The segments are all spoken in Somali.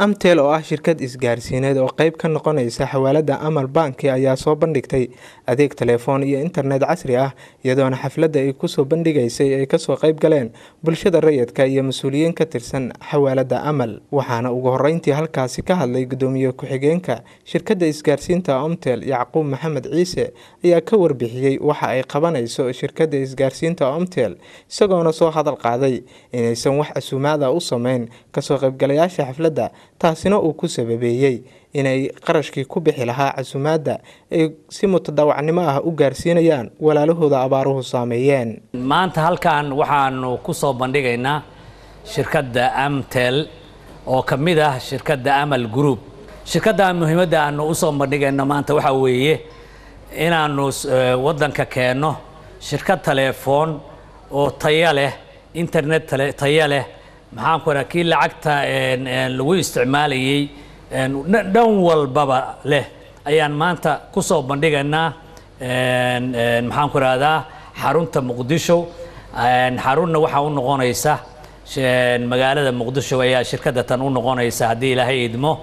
amtel oo ah shirkad isgaarsiineed oo qeyb ka noqonaysa xawaalada amal banki ayaa soo bandhigtay adeeg telefoon iyo internet casri ah iyadoona xafladda ay kusoo bandhigaysay ay kasoo qeyb galeen bulshada rayidka iyo mas-uuliyiin ka tirsan xawaalada amal waxaana ugu horeyntii halkaasi ka hadlay gudoomiye ku-xigeenka shirkadda isgaarsiinta omtel yacquub maxamed ciise ayaa ka warbixiyey waxa ay qabanayso shirkadda isgaarsiinta omtel isagoona soo hadal qaaday inaysan wax casuumaada u sameyn kasoo qeybgalayaasha xafladda taasina uu ku sababeeyey inay qarashkii ku bixi lahaa casuumaadda ay si mutadawacnimo ah u gaarsiinayaan walaalahooda abaaruhu saameeyeen maanta halkan waxaanu ku soo bandhigaynaa shirkadda amtel oo ka mid ah shirkadda amal group shirkadda muhiimadda aanu u soo bandhigayno maanta waxaa weeye inaanu waddanka keenno shirkad telefoon oo taya leh internet taya leh maxaan ku raha kii lacagta lagu isticmaalayey dhan walbaba leh ayaan maanta ku soo bandhigaynaa maxaan ku rahdaa xarunta muqdisho xarunna waxaa u noqonaysa magaalada muqdisho ayaa shirkadda tan u noqonaysa haddii ilaahay idmo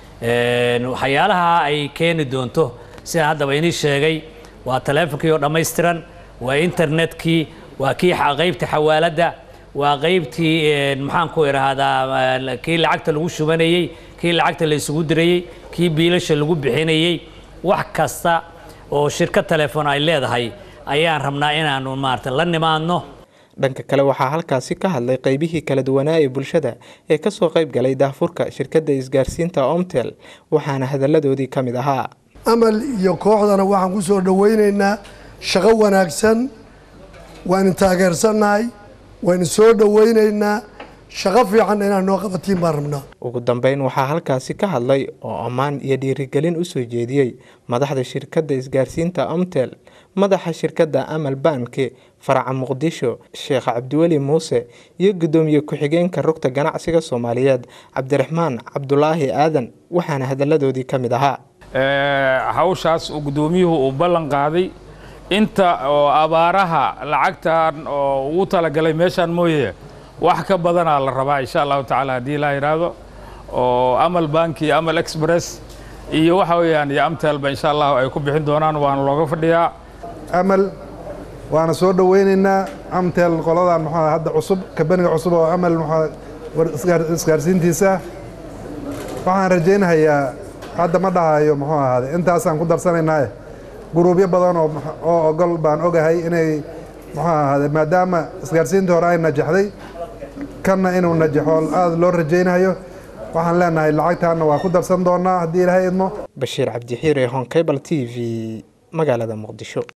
waxyaalaha ay keeni doonto sidaan haddaba inii sheegay waa taleefonkii oo dhammaystiran waa internetkii waa kii qaybta xawaaladda waa qaybtii maxaan ku idhaahdaa kii lacagta lagu shubanayey kii lacagta la isugu dirayey kii biilasha lagu bixinayey wax kasta oo shirkad telefoon ay leedahay ayaan rabnaa inaanu maarata la nimaadno dhanka kale waxaa halkaasi ka hadlay qeybihii kala duwanaa ee bulshada ee kasoo qeyb galay daahfurka shirkadda isgaarsiinta omtel waxaana hadalladoodii ka mid ahaa amal iyo kooxdana waxaan ku soo dhoweynaynaa shaqo wanaagsan waanu taageersannahay waynu soo dhoweynaynaa shaqo fiican inaad noo qabatiin baan rabnaa ugu dambeyn waxaa halkaasi ka hadlay oo ammaan iyo dhiirigelin usoo jeediyey madaxda shirkadda isgaarsiinta omtel madaxa shirkadda amal banki faraca muqdisho sheekh cabdiweli muuse iyo gudoomiye ku-xigeenka rugta ganacsiga soomaaliyeed cabdiraxmaan cabdulaahi aadan waxaana hadalladoodii ka mid ahaa hawshaas uu gudoomiyuhu uu ballan qaaday inta oo abaaraha lacagtan oo ugu talagalay meeshaan mooye wax ka badanaa la rabaa insha allahu tacaala haddii laa yidhaahdo oo amal banki amal express iyo waxa weeyaan iyo amtelba insha allahu ay ku bixin doonaan waana looga fadhiyaa amal waana soo dhoweynaynaa amtel qoladan muxuu hadda cusub kabaniga cusub oo amal muxuu isgaarsiintiisa waxaan rajaynahayaa hadda ma dhahayo muxuu ahaade intaasaan ku darsanaynaaye guruubyo badan oo oo ogol baan ogahay inay muxuu ahaade maadaama isgaarsiintii hore ay najaxday kanna inuu najaxo aada loo rajaynayo waxaan leenahay lacagtaanna waa ku darsan doonaa haddii ilaahay idmo bashiir cabdixiire honkebal t v magaalada muqdisho